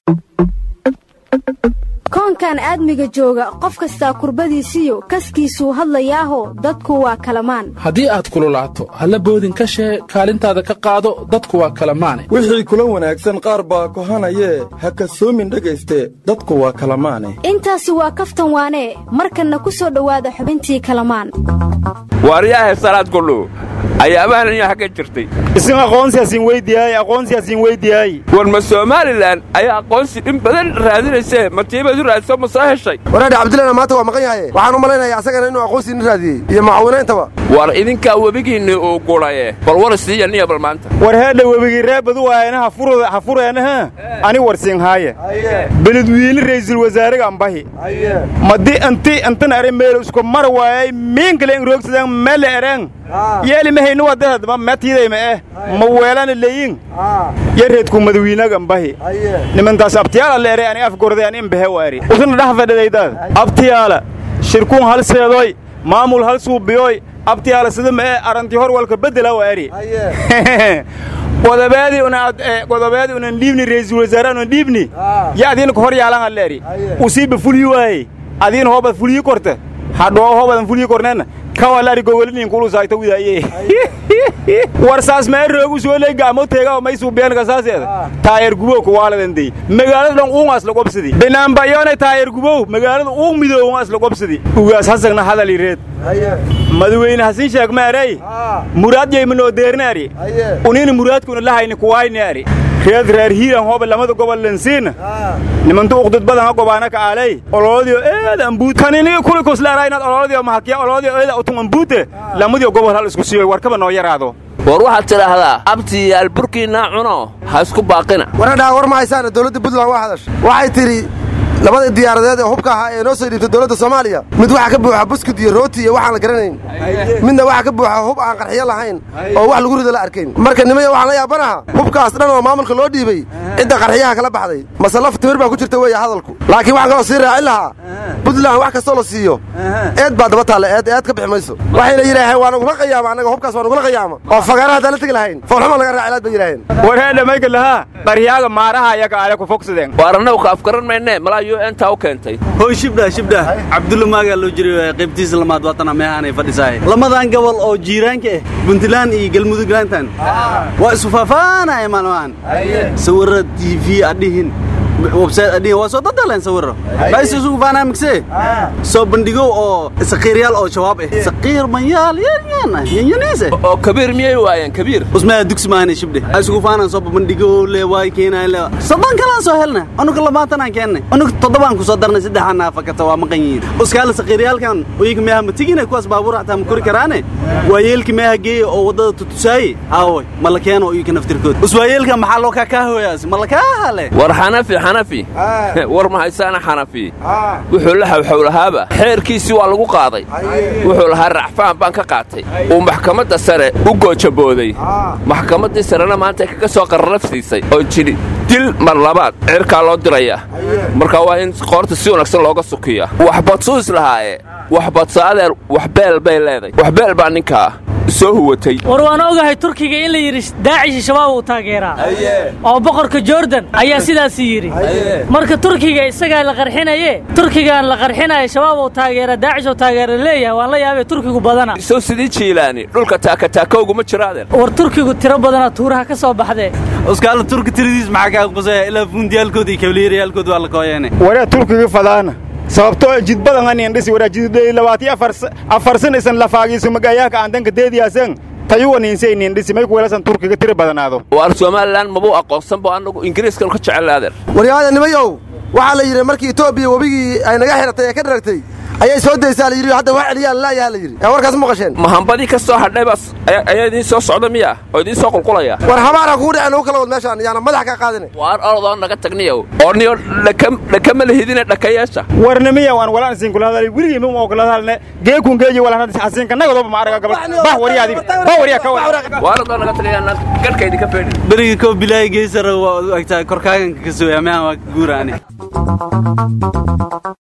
koonkan aadmiga jooga qof kastaa kurbadiisiyo kaskiisuu hadlayaaho dadku waa kalamaan haddii aad kululaato halla boodin ka shee kaalintaada ka qaado dadku waa kalamaane wixii kula wanaagsan qaar baa kohanayee ha kasoomin dhegayste dadku waa kalamaane intaasi waa kaftan waanee markanna ku soo dhowaada xubintii kalamaan waaryahe salaad kullu ayaabahan inyaa xagga jirtay isin aqoonsiyaasiin weydiyaay aqoonsiyaasiin weydiyaay war ma somalilan ayaa aqoonsi dhin badan raadinaysee matiibaad u raadso ma soo heshay waraadhe cabdillana maanta waa maqan yahaye waxaan u malaynayaa asagana inuu aqoonsiina raadiyey iyo mucaawinayntaba war idinkaa webigiinni uu gudhaye bal war siiya niya bal maanta war heedha webigii reebadu waayana ha fureenaha ani warsiinhaaye beledwiili ra'iisul wasaaraga ambahi madi anti antan are meelo isku mar waayay miinkale in roogsadaan mele ereen yeeli mahaynu wadadadba matiidayma eh ma weelana leyin yareedku madawiinaga ambahi nimantaas abtiyaala leere ani afgorday an imbahe waari usna dhax fadhidaydaad abtiyaala shirkuun hal seedoy maamul hal suubiyoy abtiyaala sida ma ee aranti hor walka beddela waari godobeedii godobeedii unan dhiibni ra'iisul wasaare unan dhiibni ya adiina ka hor yaalan alleeri usiiba fulyi waaye adiina hoobad fulyi korta hadhoo hoobadan fulyi korneenna kawalaari gogolinin kulusayta widaaye war saas mee roogu sooley gaamo teega may suubiyaan saaseeda taayar gubow kuwaaladandey magaalada dhan uungaas la qobsadi binaanbayoone taayar gubow magaalada uung midoowangaas la qobsadi ugaas hasagna hadali reed madaweyne hasin sheeg meerey muraad yaymanoo deernaari unina muraadkuna lahayni kuwaaynaari reed reer hiiran hooba lamada gobol lansiina nimantu uqdud badan ha gobaana ka aalay ololadiyo eeda ambuut kaniniga kuli kuslaara inaad ololadiyo mahakiya ololadiyo eeda utun ambuute lamadiyo gobol hal isku siiyo warkaba noo yaraado war waxaad tidhaahdaa abtiyaal burkiinaa cuno ha isku baaqina waradhaa war ma haysaana dowladda puntland waa hadash waxay tidhi labada diyaaradeed ee hubka ahaa ee noo soo dhiibtay dowladda soomaaliya mid waxaa ka buuxa buskud iyo rooti iyo waxaan la garanayn midna waxaa ka buuxa hub aan qarxiyo lahayn oo wax lagu rido la arkayn marka nimaya waxaan la yaabanaha hubkaas dhan oo maamulka loo dhiibay cidda qarxiyaha kala baxday mase laf timir baa ku jirta weeye hadalku laakiin waxaan kaloo sii raacin lahaa puntland wax kastoo la siiyo eed baa daba taalla eed eed ka bixi mayso waxayna yidhaaheen waa nagula qayaama annaga hubkaas waa nagula qayaama oo fagaara haddaan la tegi lahayn foolxuma laga raacilaad bay yidhaaheen war heedha mayka lahaa qaryaaga maaraha ayaga ale ku fogsadeen waar annagu ka afgaran maynee malaa yu entaa u keentay hoy shibdha shibdha cabdulla maagaa loo jiray qaybtiisa lamaad waatana meehaanay fadhisaay lamadan gobol oo jiiraanka ah puntland iyo galmudug laantan waa isu faafaanaya maalmahan sawirra t v adhihin website adhihin waa soo dadaleen sawirro bays isugu faanaa migsee soo bandhigow oo saqiiryaal oo jawaab ah saqiir manyaal yaryan ah yanyaniis ah oo kabiir miyay waayeen kabiir usmaa dugsi maahane shibdhe isugu faanaan soo bandhigow le waay keenaay le soddon kalaan soo helna anuga labaatanaan keennay anuga toddobaan ku soo darnay saddexaan naafakata waa maqan yihiin uskaala saqiiryaalkan oyinka meeha ma tegina kuwaas baabuur xataa ma kori karaane waayeelka meeha geeya oo waddada tutusaaye aaway ma la keeno oyinka naftirkood uswaayeelka maxaa loo kaakaahoyaas ma la kaahale war xanafi xanafi war ma haysaana xanafi wuxuu la xawxowlahaaba xeerkiisii waa lagu qaaday wuxuu lahaa racfaan baan ka qaatay uu maxkamadda sare u goojabooday maxkamaddii sarena maanta kaga soo qarrafsiisay oo jidhi dil mar labaad cirkaa loo diraya marka waa in qoorta si wanaagsan looga sukiya wax badsuu islahaaye wax badso adeer waxbeel bay leeday waxbeel baa ninkaa soo huwatay war waan ogahay turkiga in la yidhi daacishi shabaab uu taageeraa oo boqorka jordan ayaa sidaas yidhi marka turkiga isagaa la qarxinaye turkigaan la qarxinaya shabaab uu taageera daacish uu taageera leeyahay waan la yaabay turkigu badana sow sidii jiilaani dhulka taakataakowgu ma jiro adeer war turkigu tiro badana tuuraha ka soo baxdee uskaala turki tiradiis maxaa kaa qusaya ilaa fuundiyaalkood iyo kabliirayaalkood waa la kooyeene waraa turkiga fadaana sababtoo jidbadan anin dhisi waraa jidday labaati afar san isan lafaagiisu magayaaka aan danka deediyaasan tayuwaniinsaynin dhisi may kuwelasan turkiga tiri badanaado waar somalilan mabuu aqoonsanbo annagu ingiriiskan ka jecel adeer waryaada nimayow waxaa la yidhi markii etoobiya webigii ay naga xidhatay ee ka dharagtay ayay soo daysaa la yidhi hadda wax celiyaan laayaha la yidhi yaa warkaas maqasheen mahambadii ka soo hadhay baas ayaa idiin soo socda miya oo idiin soo qulqulaya war habaara kugu dhacen ugu kala wad meeshaan yaana madax kaa qaadine waar orodoo naga tagniyow oo niyo dhakama lahidine dhakayaasha warnimiya waan walaan siin kula hadalay weligii mim oo kula hadalne geekun geeji walaan xasiinka nagadooba ma araga gabal bah waryaadi bah waryaa ka waaradoo naga tagayaan garhka idinka feedhin beriga koo bilaayi geysara waa agtaa korkaaganka ka sooya mehan waa guuraani